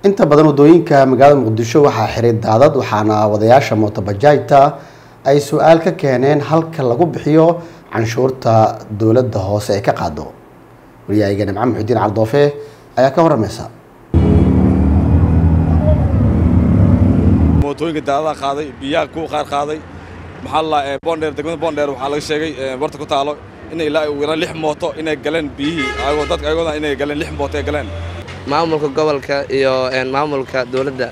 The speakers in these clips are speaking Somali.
inta badan wadooyinka magaalada muqdisho waxaa xiray daadad waxaana wadayaasha mootobajaajta ay su-aal ka keeneen halka lagu bixiyo canshuurta dowladda hoose ee ka qaado waryahaygana maxamed muxudiin caldoofe ayaa ka waramaysa mootooyinka daadadaha qaaday biyaha kuwa qaar qaaday maxaa la bondheer degmada bondheer waxaa laga sheegay barta ku taalo inay ilaa ugu yaraan lix mooto inay galeen biyihii ayagoo dadka ayagooda inay galeen lix mooto ay galeen maamulka gobolka iyo maamulka dowladda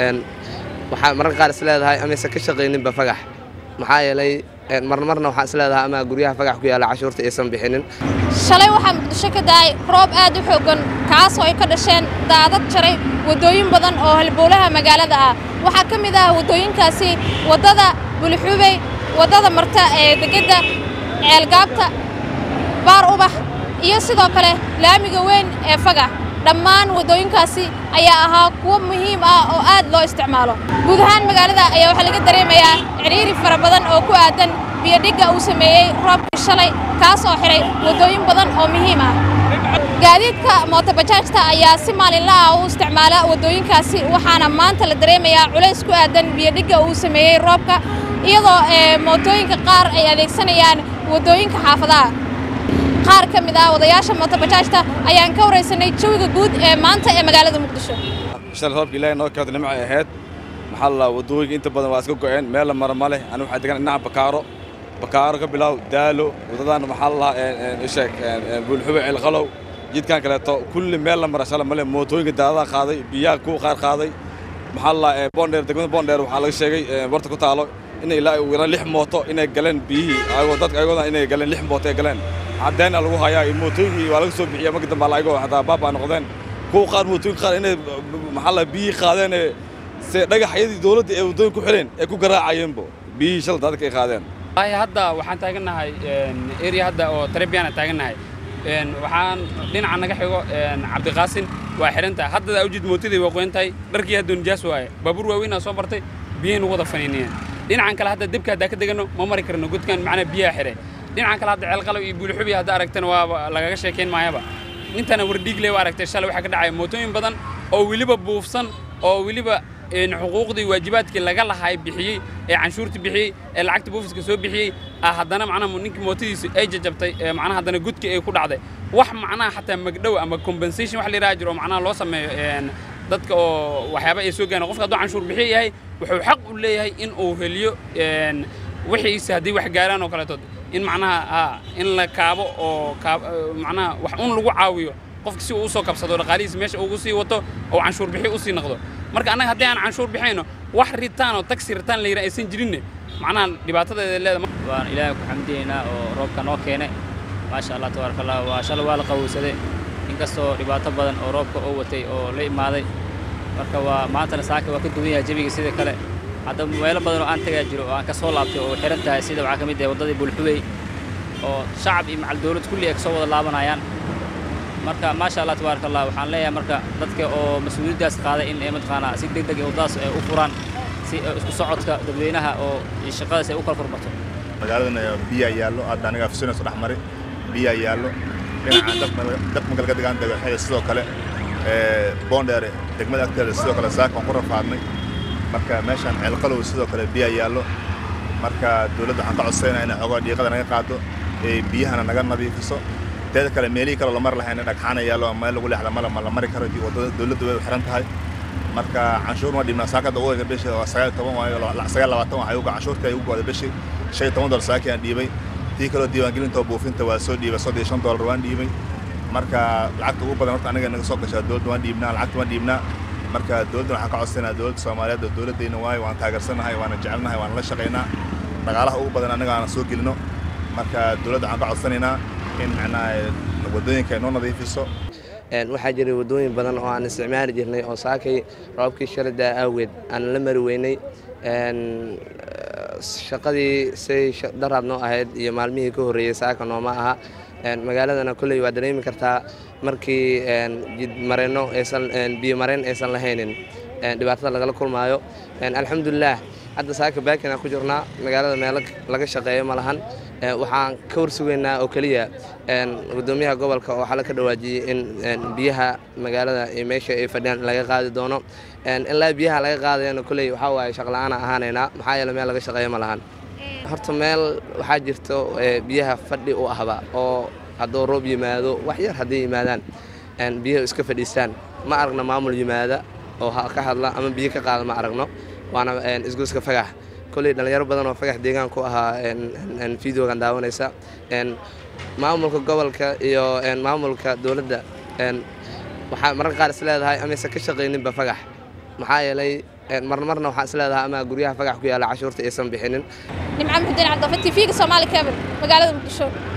waxaa mararka qaar is leedahay amaysan ka shaqayninba fagax maxaa yeelay marmarna waxaa is leedahay ama guryaha fagax ku yaalla cashuurta aysan bixinin shalay waxaa muqdisho ka da'ay roob aad u xooggan kaasoo ay ka dhasheen daadad jaray waddooyin badan oo halbowlaha magaalada ah waxaa ka mid ah waddooyinkaasi waddada bulixubey waddada marta ee degedda ceelgaabta baar ubax iyo sidoo kale laamiga weyn ee fagax dhammaan waddooyinkaasi ayaa ahaa kuwo muhiim ah oo aad loo isticmaalo guud ahaan magaalada ayaa waxaa laga dareemayaa cidhiiri fara badan oo ku aadan biyodhigga uu sameeyey roobkii shalay kaasoo xihay waddooyin badan oo muhiim ah gaadiidka mootobajaajta ayaa si maalinla ah u isticmaala waddooyinkaasi waxaana maanta la dareemayaa culays ku aadan biyodhigga uu sameeyey roobka iyadoo mootooyinka qaar ay adeegsanayaan waddooyinka xaafadaha qaar ka mid ah wadayaasha mootobajaajta ayaan ka waraysanay jawiga guud ee maanta ee magaalada muqdisho shalay roobka ilaahay noo keento nimcay ahayd maxaa la waddooyinka inta badan waa iska go'een meel la mara ma leh anigu waxaa degan dhinaca bakaaro bakaaro ka bilow daalo waddadan maxaa la lahaa isheeg buulxube ceelqalow jidkan kaleeto kulli meel la mara shalay ma leh mootooyinka daadadaha qaaday biyaha kuwa qaar qaaday maxaa la lahaa bondheer degmada bondheer waxaa laga sheegay barta ku taalo inay ilaa ugu yaraan lix mooto inay galeen biyihii ayagoo dadka ayagooda inay galeen lix mooto ay galeen caddeena lagu hayaa mootooyinkii waa laga soo bixiya markii dambe ayagoo hataa baabaa noqdeen kuwa qaar mootooyinka qaar inay maxaa la biyihii qaadeen ee se dhagaxyadii dowladda ee waddooyinka ku xidheen ay ku garaacayeenbo biyihii shalay dadka ay qaadeen hadda waxaan taagannahay area hadda oo tarabiyaana taagannahay waxaan dhinaca naga xigo cabdiqaasin waa xidhan tahay haddada awjid mootadii waa qoyan tahay dharkii hadda nijaas waaye baabuur waaweynaa soo bartay biyihii nagu wada faniiniyeen dhinacan kale hadda debka haddaa ka deganno ma mari karno godkan macnaa biyaha xidhay dhinacan kale hadda ceelqalow iyo buulixubi hadda aragtana waa lagaga sheekayn maayaba intana wardhiigle waa aragtay shalay waxaa ka dhacaya mootooyin badan oo weliba buufsan oo weliba xuquuqdii waajibaadkii laga lahay bixiyey ee canshuurta bixiyey ee lacagta buufiska soo bixiyey haddana macnaha ninkii mootadiisu ay jajabtay macnaha haddana gudkii ay ku dhacday wax macnaha xataa magdhow ama compensation wax la yidhaha jiro oo macnaha loo sameeyo dadka oo waxyaaba ay soo gaareen qofka hadduu canshuur bixiya yahay wuxuu xaq u leeyahay in uu heliyo wixiisa haddii wax gaaraan oo kaleetood in macnaha in la kaabo oo macnaha wax un lagu caawiyo qofka si uu usoo kabsado dhaqaalihiisa meesha ugu sii wato oo canshuur bixi usii noqdo marka annaga haddii aan canshuur bixayno wax ritaan oo taxi ritaan la yidhaha aysan jirinne macnaha dhibaatadeeda leeda waan ilaahay ku xamdiyaynaa oo roobka noo keenay maasha allah tabaaraka allah waa shalay waa la qawowsaday inkastoo dhibaato badan oo roobka oo watay oo la imaaday marka waa maantana saaka waa ka duwan yahay jabiga sida kale hadda meelo badan oo aan tagaa jiro oo aan ka soo laabtay oo xihan tahay sida waxaa ka mid ah waddadii bulxubey oo shacab iyo macal dawlad kulli ay ka soo wada laabanayaan marka maasha allah tabaaraka allah waxaan leeyahay marka dadka oo mas-uuliyaddaas qaaday in ay mataqaanaa si deg deg ee waddadaas ay u furaan si isku socodka dadweynaha oo shaqadaas ay u kala furmato magaaladan biyaa yaallo hadda aniga afsinayso dhex mari biyaa yaallo dhinacaan dab magalka degaan dagaxyada sidoo kale boondheere degmada agteeda sidoo kale saaka waan ku rafaadnay marka meeshaan ceelqalow sidoo kale biyaa yaallo marka dowladda waxaan ka codsaynaa inay xoogaa dhiiqada naga qaado ee biyahana naga nadiifiso teeda kale meelihii kaloo la mari lahayn dhagxaana yaallo meel lagu leexda mala ma la mari karo waddada dowladda way u xiran tahay marka canshuur ma dhibnaa saakada uga beshi waa sagaal toban waayo sagaal labaatan waxay uga canshuurta ay ugu go'da beshi shan iyo toban dolar saaki aan dhiibay tii kaloo diiwaangelinta buufinta waa soo dhiibay soddon iyo shan dolar waan dhiibay marka lacagta ugu badan horta aniga naga soo gashaa dowladda waan dhiibnaa lacagta waan dhiibnaa marka dowladda waxaan ka codsanaa dowladda soomaaliyeed oo dowladdayna waayo waan taageersanahay waana jecelnahay waana la shaqaynaa dhaqaalaha ugu badan aniga aan soo gelino marka dowladda waxaan ka codsanaynaa in macnaha waddooyinka ay noo nadiifiso waxaa jiray waddooyin badan oo aan isticmaali jirnay oo saakay roobkii shaladaa aaweed aan la mari weynay shaqadii say daraab noo ahayd iyo maalmihii ka horreeyey saaka nooma aha magaaladana kolley waa dareemi kartaa markii jidmareenno aysan biyo mareen aysan lahaynin dhibaatada lagala kulmaayo alxamdulilah hadda saaka baakina ku jirnaa magaalada meelo laga shaqeeyo ma lahan waxaan ka warsugaynaa oo keliya gudoomiyaha gobolka oo xale ka dhawaajiyey in biyaha magaalada iyo meesha ay fadhiyaan laga qaadi doono ilaa biyaha laga qaadayana koley waxaa waaye shaqla-aana ahaanaynaa maxaa yeele meel laga shaqeeyo ma lahan horta meel waxaa jirto biyaha fadhi u ahba oo hadduu roob yimaado wax yar hadday yimaadaan biyaha iska fadhiistaan ma aragno maamul yimaada oo ka hadla ama biyo ka qaada ma aragno waana isgoyska fagax koley dhallinyaro badan oo fagax deegaan ku ahaa videogan daawanaysa maamulka gobolka iyo maamulka dowladda waxaa mararka qaar is leedahay amaysan ka shaqayninba fagax maxaa yeelay marna marna waxaa is leedahay ama guryaha fagax ku yaalla cashuurta aysan bixinin nimco muxudiin cabdafa tv-ga soomaali cable magaalada muqdisho